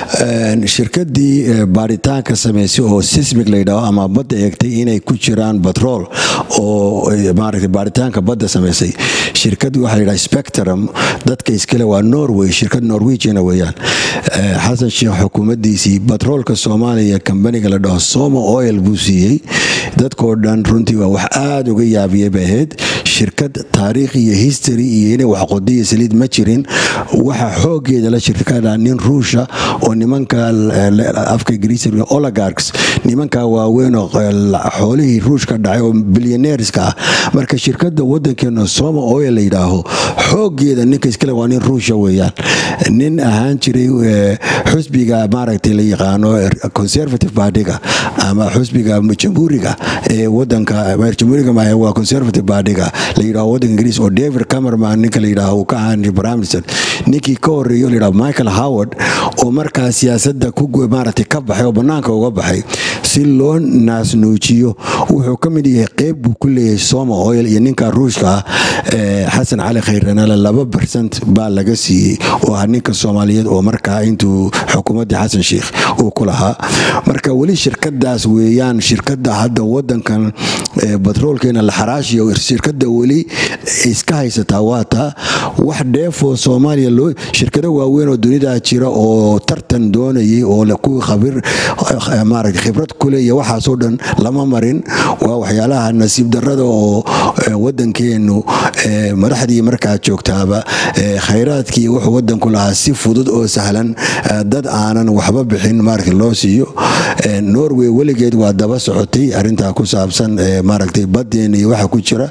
shirkadii baaritaanka samaysay oo sismic layidhaaho ama badda eegtay inay ku jiraan batrool oo maaragtay baaritaanka badda samaysay shirkad waxaa layidhaha spectrum dadka iskale waa norway shirkad norwegiana weeyaan xasan sheekh xukuumaddiisii batroolka soomaaliya kambaniga la dhaho somo oil buu siiyey dadkoo dhan runtii waa wax aada uga yaabiyay bay ahayd shirkad taariikh iyo history iyo inay wax qodiya saliid ma jirin waxa xoogeeda la shirkada nin ruusha oo nimanka afka ingiriisiga oligarchs nimanka waaweyn oo xoolihii ruushka dhacay oo bilyaneerska ah marka shirkada wadankeena soma oil la yidhaaho xoogeeda ninka iskale waa nin ruusha weeyaan nin ahaan jiray xusbiga maaragtay la yaqaano conservative partyga ama xusbiga jamhuuriga ee wadanka jamhuuriga maahe waa conservative partyga la yidhaho wadanka ingiriis oo david camerman ninka la yidhaho uu ka ahaan prime minister ninkii ka horeeyo la yidhaho michael howard oo markaa siyaasadda ku maaragtay ka baxay oo bannaanka uga baxay si loo naasnuujiyo wuxuu ka mid yahay qeyb buu ku leeyahay soma oil iyo ninka ruushka ah xasan cali khayranale laba bersent baa laga siiyey oo ah ninka soomaaliyeed oo markaa intuu xukuumaddii xasan sheikh uu ku lahaa marka weli shirkadaas weeyaan shirkada hadda wadankan batroolkeena la xaraashiyo shirkada weli iska haysataa waa taa wax dheefoo soomaaliya loo shirkado waaweyn oo dunida jira oo tartan doonayay oo kuwii khabir maaragta khibrad kule iyo waxaasoo dhan lama marin waa waxyaalaha nasiib darrada oo wadankeenu madaxdii markaa joogtaaba khayraadkii wuxuu wadanku lahaa si fudud oo sahlan dad aanan waxba bixin maaragta loo siiyo norway weligeed waa daba socotay arintaa ku saabsan maaragtay badeena iyo waxa ku jira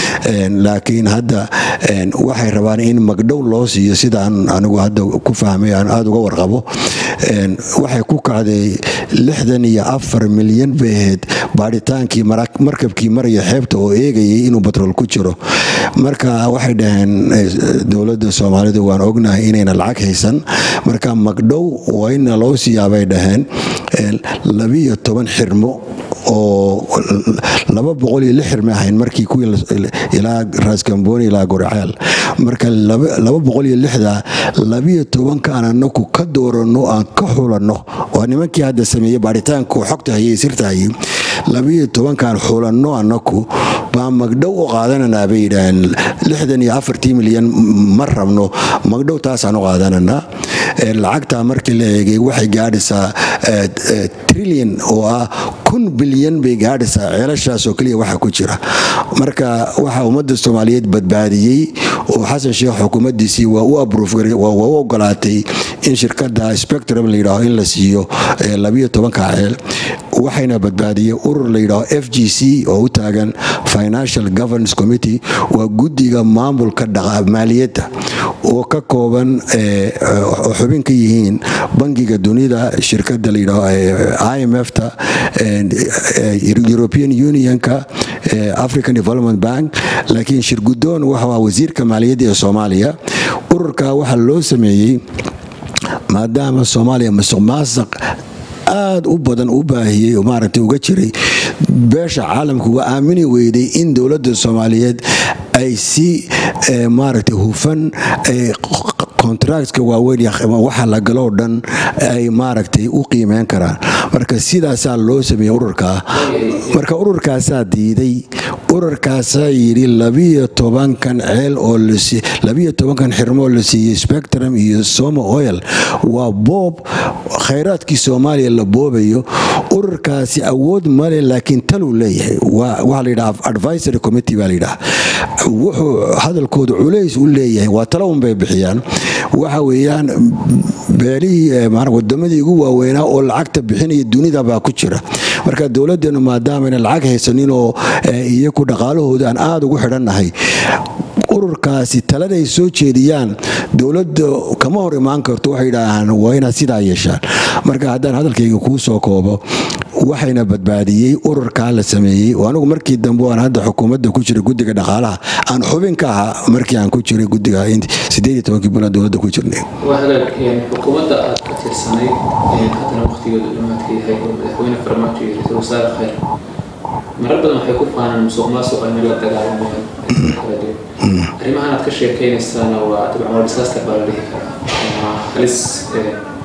laakiin hadda waxay rabaan in magdhow loo siiyo sidaan anigu hadda ku fahmay aan aada uga warqabo waxay ku kacday lixdan iyo afar milyan bay ahayd baadhitaankii markabkii maraya xeebta oo eegayay inuu batrool ku jiro marka waxay dhaheen dowladda soomaalida waan ognahay inayna lacag haysan marka magdhow waa ina loo siiyaabay dhaheen labiyo toban xirmo oo laba boqol iyo lix xirma ahayn markii kuwii ilaa raaskambooni ilaa goraceel marka laba boqol iyo lixda labiyo tobanka aan anaku ka dooranno aan ka xulanno waa nimankii hadda sameeyey baaritaanku xogta hayay sirta hayay labiyo tobankaan xulanno anaku baa magdhow u qaadananaa bay yidhaaheen lixdan iyo afartii milyan ma rabno magdhow taasaan u qaadananaa lacagtaa markii la eegay waxay gaadhaysaa trillion oo ah kun bilyan bay gaadhaysaa ceelashaas oo keliya waxa ku jira marka waxa ummadda soomaaliyeed badbaadiyey oo xasan sheekh xukuumaddiisii waa u abruufgaray waa u ogolaatay in shirkadda spectrum la yidhaaho in la siiyo labiyo tobanka ceel waxayna badbaadiyey urur la yidhaaho f g c oo u taagan financial governance committee waa guddiga maamulka maaliyadda oo ka kooban xubin ka yihiin bangiga dunida shirkada la yidhaaho i m f ta european unionka african development bank laakiin shirgudoon waxaa wasiirka maaliyadda ee soomaaliya ururka waxaa loo sameeyey maadaama soomaaliya masuq maasaq aada u badan u baahiyey maaragtay uga jiray beesha caalamka waa aamini weyday in dowladda soomaaliyeed ay si maaragtay hufan contractka waaweyn waxa la galoo dhan ay maaragtay u qiimeyn karaan marka sidaasaa loo sameeyey ururkaa marka ururkaasaa diiday ururkaasaa yidhi labiyo tobankan ceel oo labiyo tobankan xirmoo la siiyey spectrum iyo somo oil waa boob khayraadkii soomaaliya la boobayo ururkaasi awood male laakiin taluu leeyahay waxaa la yidhaha advisory committee baa la yidhaha wuxuu hadalkooda culays u leeyahay waa talo un bay bixiyaan waxa weeyaan beelihii wadamadii ugu waaweynaa oo lacagta bixinaya dunida baa ku jira marka dowladdeenu maadaamana lacag haysanin oo iyaku dhaqaalahooda aan aada ugu xidhannahay ururkaasi taladay soo jeediyaan dowladda kama hor imaan karto waxay yidhaahaan waa inaad sidaa yeeshaan marka haddaan hadalkayga kuu soo koobo waxayna badbaadiyey ururkaa la sameeyey oo anigu markii dambe aan hadda xukuumadda ku jiray guddiga dhaqaalaha aan xubin ka ahaa markii aan ku jiray guddiga sideed iyo tobankii bulan dowladda ku jirnay waa hagaag xukuumadda aad ka tirsanayd haddana waqtigeedu dhamaadka yahay oo madaxweyne farmaajo iyo ra-iisul wasaare khayr marar badan waxay ku faanaan musuq maasuq ayna la dagaalamayaan kala duwan arrimahan aad ka sheekeynaysaana waa dabcan waa disaster baa la dhihi karaa ama halis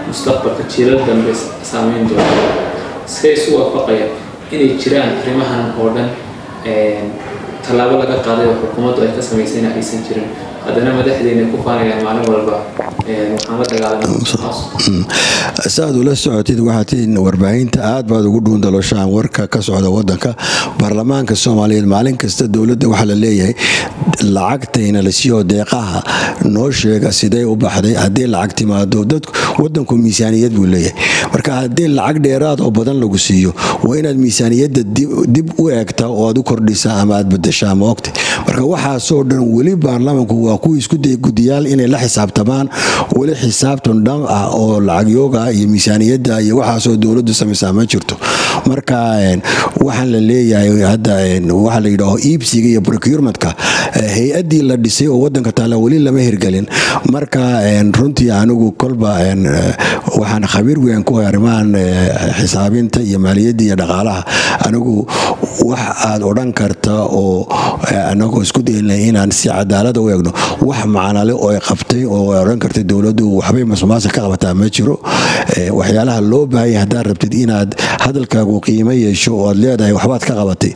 mustaqbalka jiilal dambe saameyn doona iskay isu waafaqaya inay jiraan arrimahan oo dhan tallaabo laga qaaday oo xukuumaddu ay ka samaysayna aysan jirin haddana madaxdeena ku faanayaan maalin walba waxaan la dagaalamay saaad ula socotid waxaad tihiin warbaahinta aad baad ugu dhuundaloshaan warka ka socda wadanka baarlamaanka soomaaliyeed maalin kasta dowladda waxaa la leeyahay lacagtayna la siiyo deeqaha noo sheega sidee u baxday haddii lacag timaado dadku wadanku miisaaniyad buu leeyahay marka haddii lacag dheeraad oo badan lagu siiyo waa inaad miisaaniyadda dib u eegtaa oo aad u kordhisaa ama aad badashaa ma ogtay marka waxaasoo dhan weli baarlamaanku waa kuwa isku daya gudiyaal inay la xisaabtamaan weli xisaabtan dham ah oo lacagyooga iyo miisaaniyadda iyo waxaasoo dowladdu samaysaa ma jirto marka waxaan la leeyahay hadda waxaa la yidhaaho iibsiga iyo procurementka hay-addii la dhisay oo wadanka taalla weli lama hirgelin marka runtii anigu kolba waxaan khabiir weyn ku arrimahan xisaabinta iyo maaliyadda iyo dhaqaalaha anigu wax aad odhan karta oo anagoo isku dayna inaan si cadaalada u eegno wax macnale oo ay qabtay oo ay odhan kartay dowladdu waxbay masuqmaasuq ka qabataa ma jiro waxyaalaha loo baahanya haddaad rabtid inaad hadalkaagu qiimo yeesho oo aad leedahay waxbaad ka qabatay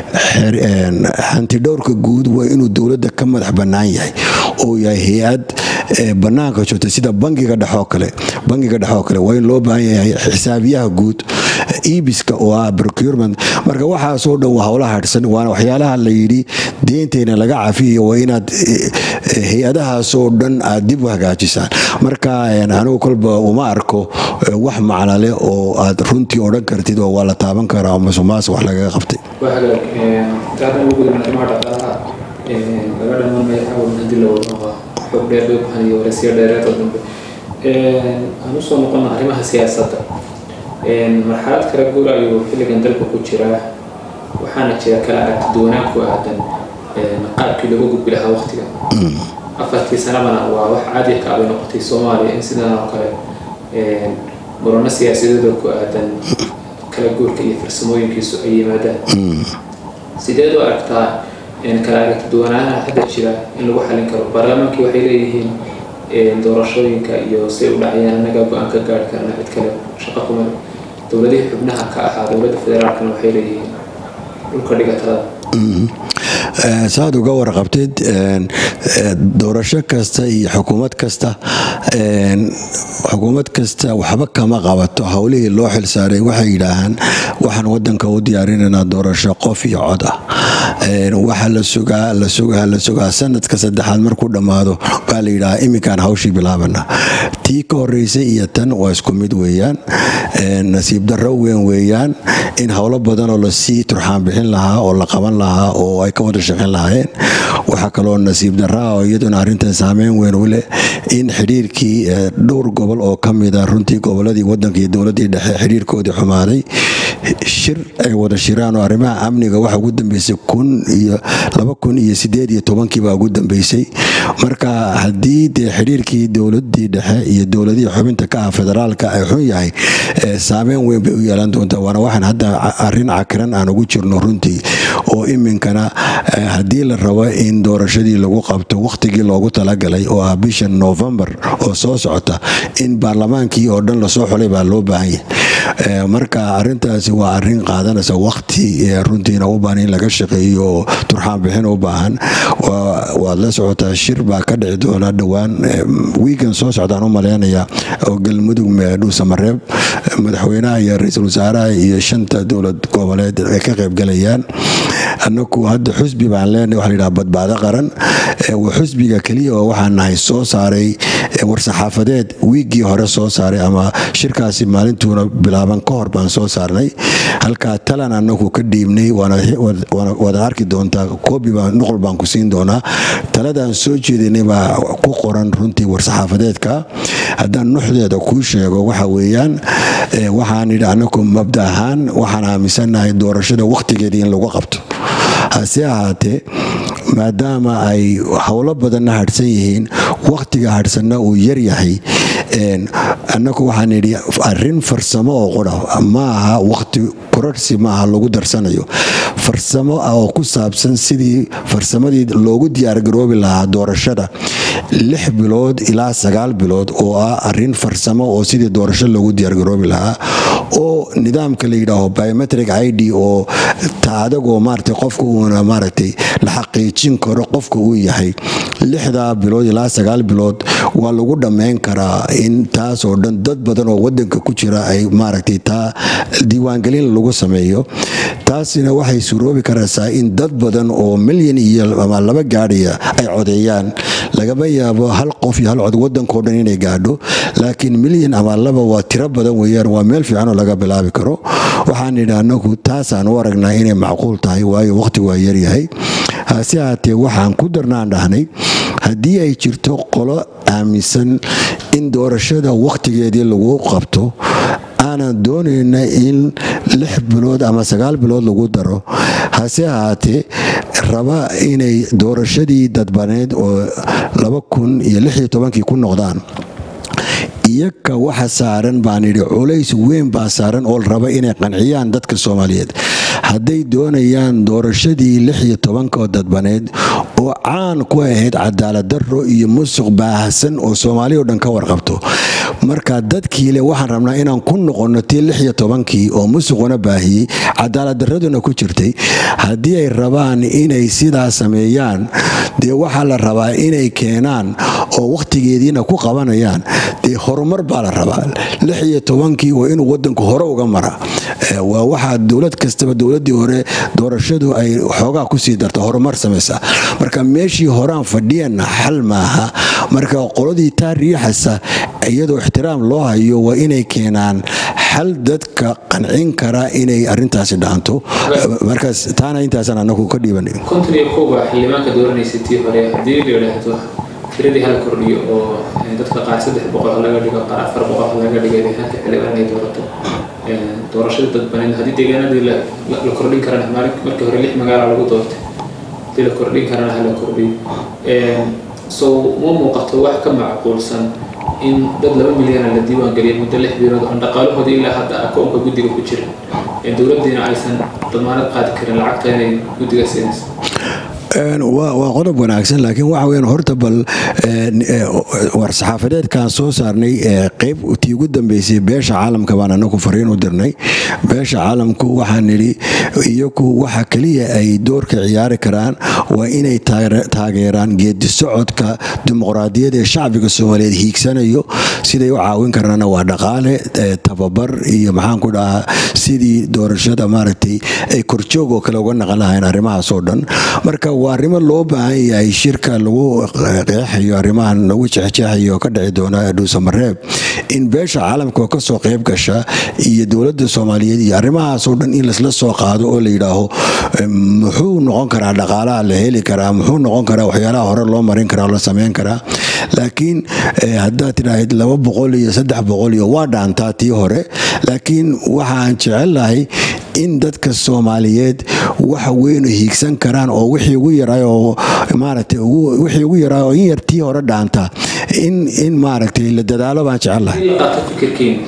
hantidhowrka guud waa inuu dowladda ka madax bannaan yahay oo yahay hay-ad bannaanka joogta sida bangiga dhexoo kale bangiga dhexoo kale waa in loo baahan yahay xisaabiyaha guud iibiska oo ah procurement marka waxaasoo dhan waa howlaha hadhsan waana waxyaalaha la yidhi deenteyna laga cafiyo waa inaad hay-adahaasoo dhan aad dib u hagaajisaan marka anigu kolba uma arko wax macnale oo aad runtii odhan kartid oo waa la taaban karaa oo masuqmaasuq wax lagaga qabtay intaadaan ugu gudubna arrimaha dhaqaalaha laga dhamaan magacaawad hadii la wado waa xog dheer bay ku haniyo waraysiyo dheereed oo dambe aan usoo noqono arrimaha siyaasadda marxalad kala guur ayuu xilligan dalka ku jiraa waxaana jira kala aragti duwanaan ku aadan qaabkii lagu gudbi lahaa waqtiga afartii sanabana waa wax caadi ka abay noqotay soomaaliya in sidan oo kale murano siyaasadeedoo ku aadan kala guurka iyo farsamooyinkiisu ay yimaadaan sideed u aragtaa kala aragti duwanaanaha hadda jira in lagu xalin karo baarlamaankii waxay leeyihiin doorashooyinka iyo say u dhacayaan annaga go-aan ka gaari karna cid kale shaqo kuma dowladihii xubnaha ka ahaa dowladda federaalkana waxay leeyihiin dhulka dhigatada saad uga warqabtid doorasho kasta iyo xukuumad kasta xukuumad kasta waxba kama qabato howlihii loo xilsaaray waxay yidhaahaan waxaan wadanka u diyaarinanaa doorasho qof iyo cod ah waxa la sugaa la sugaa la sugaa sanadka saddexaad markuu dhammaado baa la yidhahaa iminkaan hawshii bilaabana tii ka horeysay iyo tan waa isku mid weeyaan nasiib darro weyn weeyaan in howlo badanoo lasii turxaan bixin lahaa oo la qaban lahaa oo ay ka wada shaqeyn lahaayeen waxaa kaloo nasiib darraa oo iyaduna arrintan saameyn weyn u leh in xidhiirkii dhowr gobol oo ka mida runtii goboladii wadanka iyo dowladdii dhexe xidhiirkoodii xumaaday shir ay wada shiraan oo arrimaha amniga waxa ugu dambeysay kun iyo laba kun iyo sideed iyo tobankii baa ugu dambeysay marka haddii dee xidhiirkii dowladii dhexe iyo dowladihii xubinta ka ah federaalka ay xun yahay saameyn weyn bay u yeelan doontaa waana waxaan hadda arrin cakiran aan ugu jirno runtii oo iminkana haddii la rabo in doorashadii lagu qabto wakhtigii loogu talagalay oo ah bisha novembar oo soo socota in baarlamaankii oo dhan lasoo xulay baa loo baahan yahay marka arintaasi waa arin qaadanaysa wakti runtiina u baahan in laga shaqeeyo oo turxaan bixin u baahan waad la socotaa shir baa ka dhici doona dhowaan wiigan soo socdaan u maleynaya oo galmudug dhuusamareeb madaxweynaha iyo ra-iisul wasaaraha iyo shanta dowlad goboleed ay ka qaybgalayaan anaku hadda xusbi baan leenahay waxa la yidhaha badbaado qaran xusbiga keliya oo waxaan nahay soo saaray war-saxaafadeed wiiggii hore soo saaray ama shirkaasi maalintuuna bilaaban ka hor baan soo saarnay halkaa talan anagu ka dhiibnay waad arki doontaa koobi baan nuqol baan ku siin doonaa taladaan soo jeedinay baa ku qoran runtii war-saxaafadeedka haddaan nuxdeeda kuu sheego waxa weeyaan waxaan yidhi anagu mabda ahaan waxaan aaminsannahay doorashada wakhtigeedii in lagu qabto hase ahaatee maadaama ay howlo badanna hadhsan yihiin wakhtiga hadhsanna uu yaryahay annagu waxaan idhi arrin farsamo oo qura ma aha waqti korarsi ma aha lagu darsanayo farsamo ah oo ku saabsan sidii farsamadii loogu diyaargaroobi lahaa doorashada lix bilood ilaa sagaal bilood oo ah arin farsamo oo sidii doorasho loogu diyaargaroobi lahaa oo nidaamka la yidhaaho biometric i d oo taadagoo maarata qofka uuna maaragtay la xaqiijin karo qofka uu yahay lixdaa bilood ilaa sagaal bilood waa lagu dhammayn karaa in taasoo dhan dad badan oo wadanka ku jira ay maaragtay taa diiwaangelin lagu sameeyo taasina waxay suroobi karaysaa in dad badan oo milyan iyo ama laba gaadhaya ay codeeyaan lagama yaabo hal qof iyo hal cod wadankao dhan inay gaadho laakiin milyan ama laba waa tiro badan weeyaan waa meel fiican oo laga bilaabi karo waxaan idhi anagu taasaan u aragnaa inay macquul tahay waayo waqti waa yaryahay hase haatee waxaan ku darnaan dhahnay haddii ay jirto qolo aaminsan in doorashada wakhtigeedii lagu qabto aanan doonayna in lix bilood ama sagaal bilood lagu daro hase ahaatee raba inay doorashadii dadbaneed oo laba kun iyo lix iyo tobankii ku noqdaan iyaga waxa saaran baan idhi culays weyn baa saaran oo raba inay qanciyaan dadka soomaaliyeed hadday doonayaan doorashadii lix iyo tobankaoo dadbaneed oo caan ku ahayd cadaalad darro iyo musuq baahsan oo soomaaliya o dhan ka warqabto marka dadkiile waxaan rabnaa inaan ku noqonno tii lix iyo tobankii oo musuquna baahiyey cadaalad darraduna ku jirtay haddii ay rabaan inay sidaa sameeyaan dee waxaa la rabaa inay keenaan oo wakhtigeediina ku qabanayaan dee horumar baa la rabaa lix iyo tobankii waa inuu wadanku hore uga mara waa waxaa dowlad kastaba dowladii hore doorashadu ay xoogaa kusii darta horumar samaysa marka meeshii horaan fadhiyana xal maaha marka qoladii taa riixasa iyadoo ixtiraam loo hayo waa inay keenaan xal dadka qancin kara inay arintaasi dhaanto markaas taana intaasaan anagu ka dhiibanay konton iyo kowba xildhibaanka dooranaysa tii hore haddii la yidhaahdo tiradii hala kordhiyo oo dadka qaar saddex boqol ha laga dhigo qaar afar boqol ha laga dhigo deegaanka xildhibaan inay doorato doorashada dadbaneed haddii deegaanadii la kordhin karana markii hore lix magaala lagu doortay haddii la kordhin karana hala kordhiyo so ma muuqato wax ka macquulsan in dad laba milyana la diiwaan geliya muddo lix bilood oo dhaqaalahooda ilaa hadda akoonka guddiga ku jira dowladdiina aysan damaanad qaadi karin lacagta inay guddiga siinayso waa qodob wanaagsan laakiin waxa weyan horta bal war-saxaafadeedkaan soo saarnay qeyb tii ugu dambeysay beesha caalamka baan anagu fariin u dirnay beesha caalamku waxaan nidhi iyagu waxa keliya ay doorka ciyaari karaan waa inay taageeraan geedi socodka dimuqraadiyad ee shacbiga soomaaliyeed hiigsanayo siday u caawin karaana waa dhaqaale tababar iyo maxaan ku dhahaa sidii doorashada maaragtay ay korjoog oo kale uga naqan lahayn arrimahaas oo dhan marka waa arrimo loo baahan yahay shirka lagu qeexayo arrimahan lagu jexjeexayo ka dhici doona dhuusamareeb in beesha caalamka oo kasoo qeyb gasha iyo dowladda soomaaliyeed iyo arrimahaas oo dhan in laisla soo qaado oo la yidhaaho muxuu noqon karaa dhaqaalaha la heli karaa muxuu noqon karaa waxyaalaha hore loo marin karaa la sameyn karaa laakiin haddaad tidhaahid laba boqol iyo saddex boqol iyo waa dhaantaa tii hore laakiin waxaan jecelahay in dadka soomaaliyeed waxa weynu hiigsan karaan oo wixii ugu yaray oo maaragtay wixii ugu yaray oo in yar tii hore dhaanta in in maaragtay la dadaalo baan jecelahay qaato fikirkiin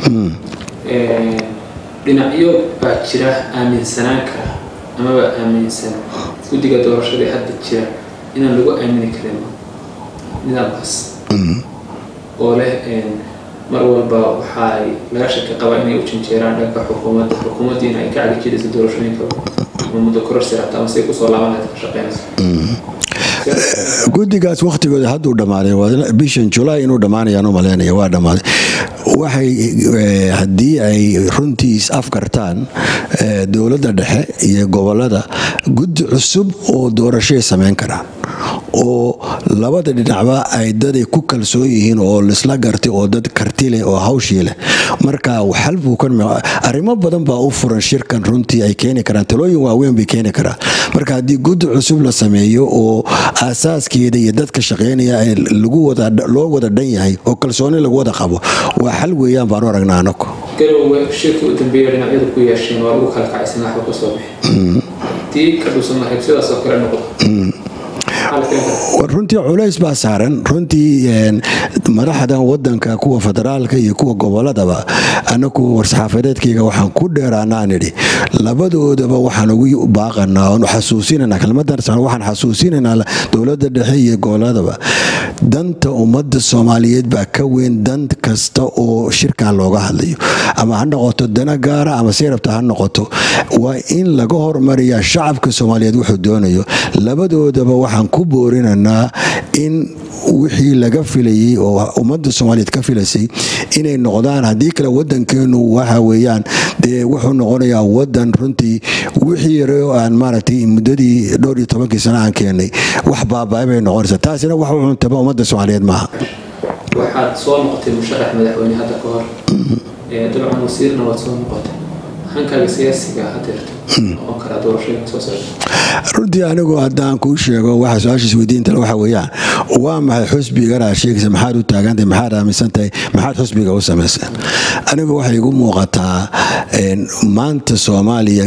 dhinacyo baa jira aaminsanaan kara amaba aaminsan guddiga doorashada ee hadda jira inaan lagu aamini karin nidaamkaas oo leh mar walba waxaay laga shaki qabaa inay u janjeeraan dhanka xukuumadda xukuumaddiina ay ka cagijidayso doorashooyinka ama muddo kororsi rabta ama say kusoo laaban lahayd ka shaqeynayso guddigaas wakhtigooda hadduu dhammaaday bishan julaay inuu dhammaanayaan u malaynaya waa dhammaaday waxay haddii ay runtii is afkartaan dowladda dhexe iyo gobolada guddi cusub oo doorashoay samayn karaan oo labada dhinacba ay daday ku kalsoon yihiin oo laisla gartay oo dad karti leh oo hawshii leh marka xalbuu arrimo badan baa u furan shirkan runtii ay keeni karaan talooyin waaweyn bay keeni karaan marka haddii guddi cusub la sameeyo oo aasaaskeeda iyo dadka shaqeynaya loo wada dhan yahay oo kalsooni lagu wada qabo waa xal weeyaan baan u aragnaa anagu garowe shirkii u dambeeya dhinacyadu ku yeesheen waa lagu kala kacaysan waxba ka soo bixi tii ka dhuusamareeb sidaas oo kale noqdo maxaa la keeni karaa runtii culays baa saaran runtii madaxdan wadanka kuwa federaalka iyo kuwa goboladaba anaku war-saxaafadeedkayga waxaan ku dheeraanaa nidhi labadoodaba waxaan ugu baaqanaa oon xasuusinanaa kelmadan waxaan xasuusinaynaa dowladda dhexe iyo goboladaba danta ummadda soomaaliyeed baa ka weyn dan kasta oo shirkan looga hadlayo ama ha noqoto dana gaara ama seyrabta ha noqoto waa in laga hormariyaa shacabka soomaaliyeed wuxuu doonayo labadoodaba waxaan ku boorinanaa in wixii laga filayay oo ummadda soomaaliyeed ka filaysay inay noqdaan haddii kale wadankeenu waxa weeyaan dee wuxuu noqonayaa wadan runtii wixii yare oo aan maaragtay muddadii dhowr iyo tobankii sano aan keenay wax baaba'ay bay noqonaysaa taasina wax u cuntaba ummadda soomaaliyeed maaha waxaad soo noqotay musharax madaxweyne hadda ka hor dabcan wasiirna waad soo noqotay hankaaga siyaasiga hadeerto noqon karaa doorashooyinka soo socda runtii anigu haddaan kuu sheego waxa su-aashiis weydiintale waxa weeyaan waa maxay xusbigana sheegaysa maxaad u taagantahay maxaad aaminsan tahay maxaad xusbiga u samaysay anigu waxay igu muuqataa maanta soomaaliya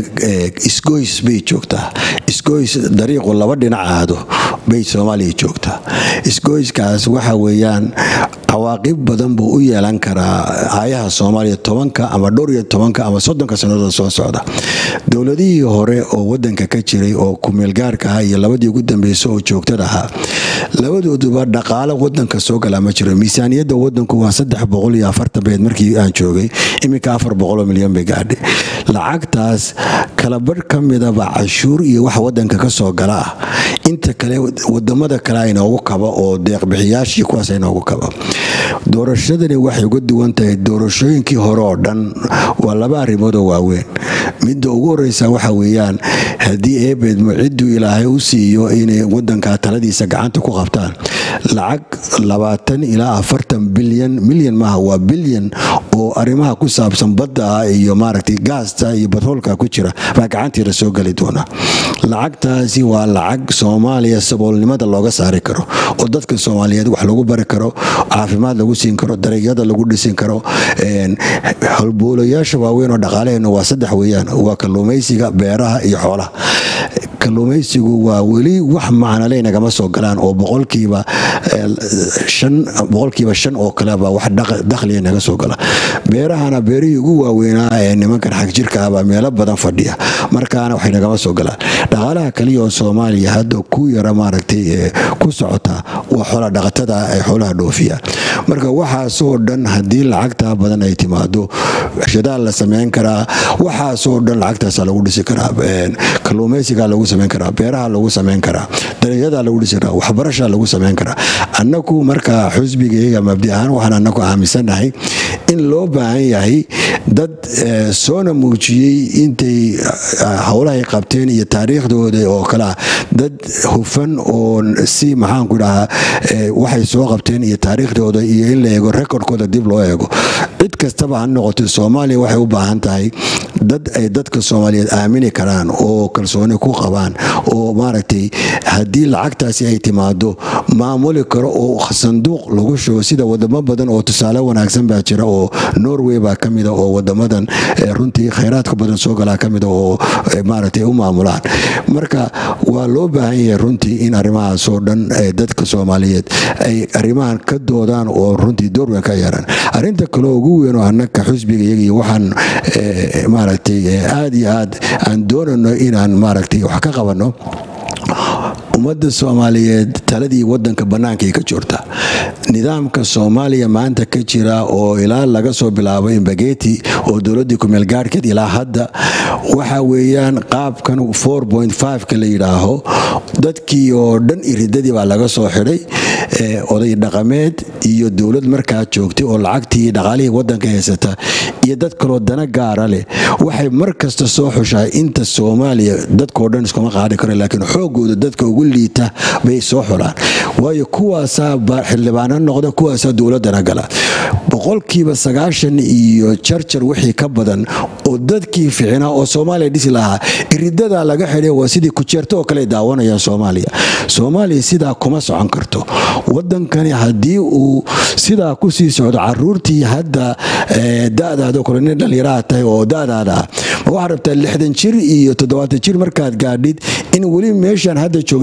isgoys bay joogtaa isgoys dariiqu laba dhinac aado bay soomaaliya joogtaa isgoyskaas waxa weeyaan cawaaqib badan buu u yeelan karaa aayaha soomaaliya tobanka ama dhowr iyo tobanka ama soddonka sannadood soo socda dowladihii hore oo wadanka ka jiray oo kumeelgaarka ah iyo labadii ugu dambeysay oo joogtada ahaa labadooduba dhaqaalo wadanka soo galaa ma jiro miisaaniyadda wadanku waa saddex boqol iyo afartan beed markii aan joogay iminka afar boqoloo milyan bay gaadhay lacagtaas kalabarh ka midaba cashuur iyo wax wadanka ka soo gala ah inta kale wadamada kale aynoogu kaba oo deeqbixiyaashii kuwaas aynoogu kaba doorashadani waxay uga duwan tahay doorashooyinkii hore oo dhan waa laba arrimood oo waaweyn midda ugu horeysa waxa weeyaan haddii eebeedmo cidduu ilaahay u siiyo inay wadanka taladiisa gacanta ku qabtaan lacag labaatan ilaa afartan bilyan milyan maaha waa bilyan oo arrimaha ku saabsan badda ah iyo maaragtay gaasta iyo batroolka ku jira baa gacantiira soo geli doona lacagtaasi waa lacag soomaaliya saboolnimada looga saari karo oo dadka soomaaliyeed wax lagu bari karo caafimaad lagu siin karo dareegyada lagu dhisin karo halboolayaasha waaweyn oo dhaqaalaheena waa saddex weeyaan waa kalluumaysiga beeraha iyo xoolaha kalluumaysigu waa weli wax macnale nagama soo galaan oo boqolkiiba shan boqolkiiba shan oo kaleba wax dakhliga naga soo gala beerahana beerihii ugu waaweynaa ee nimankan xagjirka ahbaa meelo badan fadhiya markaana waxay nagama soo galaan dhaqaalaha kaliya oo soomaaliya hadda ku yara maaragtay ku socota waa xoola dhaqatada ay xoolaha dhoofiyaan marka waxaasoo dhan haddii lacagtaa badan ay timaado shadaal la sameyn karaa waxaasoo dhan lacagtaasa lagu dhisi karaa kalluumaysiga lagu sameyn karaa beeraha lagu sameyn karaa dareegyada lagu dhisi karaa waxbarasha lagu sameyn karaa annaku marka xusbigayga mabdi ahaan waxaan annaku aaminsanahay in loo baahan yahay dad soona muujiyey intay howlahay qabteen iyo taariikhdooda oo kalea dad hufan oo si maxaanku dhahaa waxay soo qabteen iyo taariikhdooda iyo in la eego rekordkooda dib loo eego cid kastaba ha noqoto soomaaliya waxay u baahan tahay dad ay dadka soomaaliyeed aamini karaan oo kalsooni ku qabaan oo maaragtay haddii lacagtaasi ay timaado maamuli karo oo sanduuq lagu shubo sida wadamo badan oo tusaale wanaagsan baa jira oo norway baa ka mida oo wadamadan runtii khayraadka badan soo galaa ka mida oo maaragtay u maamulaan marka waa loo baahan yahay runtii in arrimahaasoo dhan dadka soomaaliyeed ay arrimahan ka doodaan oo runtii doorweyn ka yeeraan arrinta kaleo ugu weyn oo annaka xusbiga iyagiyo waxaan maaragtay aada iyo aad aan doonano inaan maaragtay wax ka qabanno ummadda soomaaliyeed taladii wadanka bannaankay ka joogta nidaamka soomaaliya maanta ka jira oo ilaa laga soo bilaabo imbageti oo dowladdii kumeelgaarhkeed ilaa hadda waxa weeyaan qaabkan ka la yidhaaho dadkii oo dhan iridadii baa laga soo xidhay oday dhaqameed iyo dowlad markaa joogtay oo lacagtii dhaqaalihii wadanka haysata iyo dad kaloo dana gaara leh waxay mar kasta soo xushaa inta soomaaliya dadkao dhan iskuma qaadi karo laakiin xoogooda dadka ugu liita bay soo xulaan waayo kuwaasaa xildhibaano noqda kuwaasaa dowladana gala boqolkiiba sagaashan iyo jarjar wixii ka badan oo dadkii ficina oo soomaaliya dhisi lahaa iridadaa laga xidhay waa sidii kujeerto oo kale daawanayaan soomaaliya soomaaliya sidaa kuma socon karto wadankani haddii uu sidaa kusii socdo caruurtii hadda dadaado kale nin dhallinyaraha tahay oo dadaada ah ma waxaa rabtaa lixdan jir iyo toddobaatan jir markaad gaadhid in weli meeshaan hadda joogna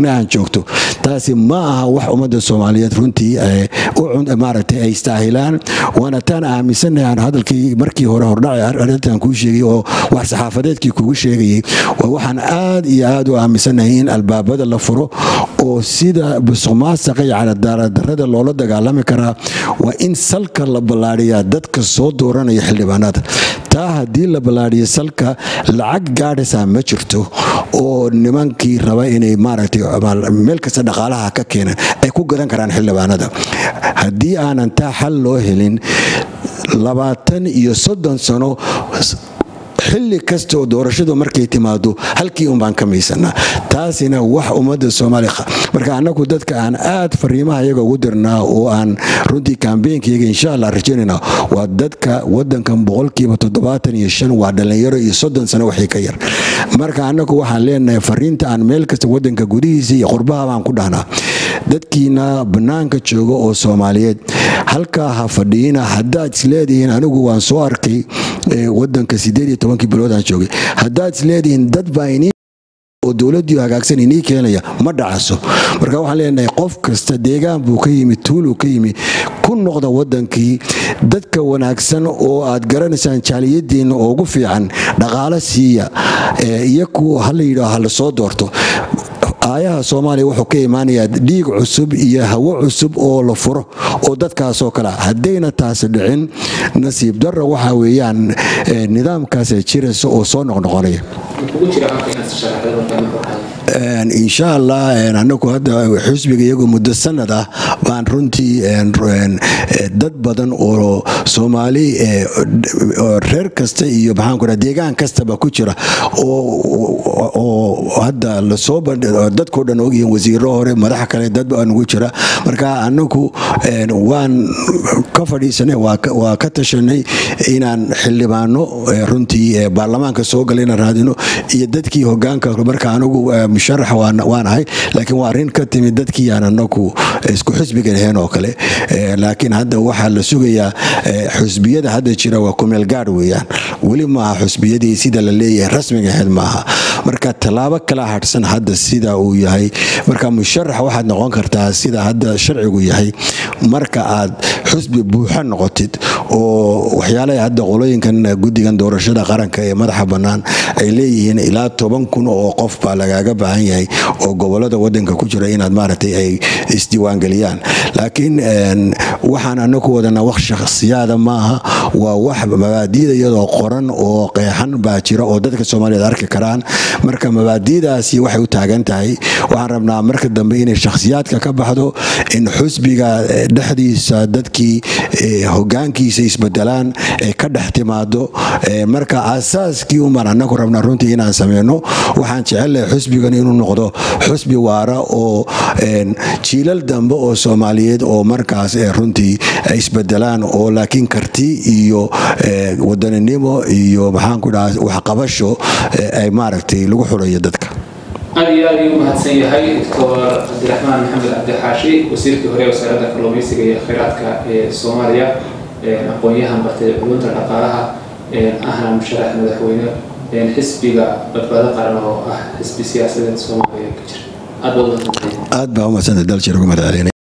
marna aan joogto taasi ma aha wax ummadda soomaaliyeed runtii maaragtay ay istaahilaan waana taan aaminsanahay aan hadalkii markii hore hordhaci arrintan kuu sheegay oo wax saxaafadeedkii kugu sheegayay waa waxaan aad iyo aad u aaminsanahay in albaabada la furo oo sida busuqmaasaqa iyo cadaalad-darrada loola dagaalami karaa waa in salka la ballaadhiyaa dadka soo dooranaya xildhibaanada taa haddii la ballaadhiyo salka lacag gaadhaysaa ma jirto oo nimankii raba inay maaragtay meel kasta dhaqaalaha ka keenan ay ku gadan karaan xildhibaanada haddii aanan taa xal loo helin labaatan iyo soddon sano xilli kasta oo doorashadu markay timaado halkii un baan ka maysanaa taasina wax ummadda soomaaliya marka annagu dadka aan aad fariimaha iyaga ugu dirnaa oo aan runtii kambeynkayaga insha allah rajaynayna waa dadka wadankan boqolkiiba toddobaatan iyo shan waa dhallinyaro iyo soddon sano waxii ka yar marka annagu waxaan leenahay fariinta aan meel kasta wadanka gudihiisa iyo qurbaha baan ku dhahnaa dadkiina bannaanka jooga oo soomaaliyeed halkaa ha fadhiina haddaad isleedihiin anigu waan soo arkay wadanka sideed iyo tobankii bilood aan joogay haddaad isleedihiin dad baa inii oo dowladii hagaagsan inii keenaya ma dhacaso marka waxaan leenahay qof kasta deegaan buu ka yimi tuuluu ka yimi ku noqda wadankii dadka wanaagsan oo aad garanaysaan jaaliyadiinna oo ugu fiican dhaqaalo siiya iyaku hala yidhaaho hala soo doorto aayaha soomaaliya wuxuu ka imaanayaa dhiig cusub iyo hawo cusub oo la furo oo dadkaasoo kale haddayna taasi dhicin nasiib darra waxa weeyaan nidaamkaas jiraysa oo soo noqnoqonaya insha allah anagu hadda xusbiga iyagu muddo sanad ah baan runtii dad badan oo soomaali reer kasta iyo maxaanku raa deegaan kastaba ku jira oo hadda lasoo dadkao dhan ogyihiin wasiiro hore madax kale dad baa nugu jira marka anagu waan ka fadhiisanay waa ka tashanay inaan xildhibaano runtii baarlamaanka soo gala inaan raadino iyo dadkii hogaanka marka anigu musharax waan ahay laakiin waa arrin ka timid dadkii aan anagu isku xusbiga lahayn oo kale laakiin hadda waxaa la sugayaa xusbiyada hadda jira waa kumeel gaadh weeyaan weli maaha xusbiyadii sida la leeyahay rasmiga ahayd maaha marka tallaabo kala hadhsan hadda sida uu yahay marka musharax waxaad noqon kartaa sida hadda sharcigu yahay marka aad xusbi buuxa noqotid oo waxyaalaha hadda qolooyinkan guddigan doorashada qaranka ee madaxa bannaan ay leeyihiin ilaa toban kun oo qof baa lagaaga baahan yahay oo gobolada wadanka ku jira inaad maaragtay ay isdiiwaangeliyaan laakiin waxaan anaku wadana wax shakhsiyaada maaha waa wax mabaadiida iyadoo qoran oo qeexan baa jira oo dadka soomaaliyeed arki karaan marka mabaadiidaasi waxay u taagan tahay waxaan rabnaa marka dambe inay shakhsiyaadka ka baxdo in xusbiga dhexdiisa dadkii hogaankiisa isbedelaan ay ka dhex timaado marka asaaskii umaan anagu rabnaa runtii inaan sameyno waxaan jecelahay xusbigan inuu noqdo xusbi waara oo jiilal dambe oo soomaaliyeed oo markaas runtii isbedelaan oo laakiin karti iyo wadaninimo iyo maxaanku dhaha waxqabasho ay maaragtay lagu xulayo dadka aad iyo aad ayuu mahadsan yahay doctor cabdiraxmaan maxamed cabdixaashi wasiirkii hore wasaaradda kalluumaysiga iyo kheyraadka ee soomaaliya aqoon-yahan bartay culunta dhaqaalaha ahna musharax madaxweyne xisbiga badbaado qaran oo ah xisbi siyaasadeed soomaaliya ka jira aad baad aad baa umadsanta daljir uga mahad celina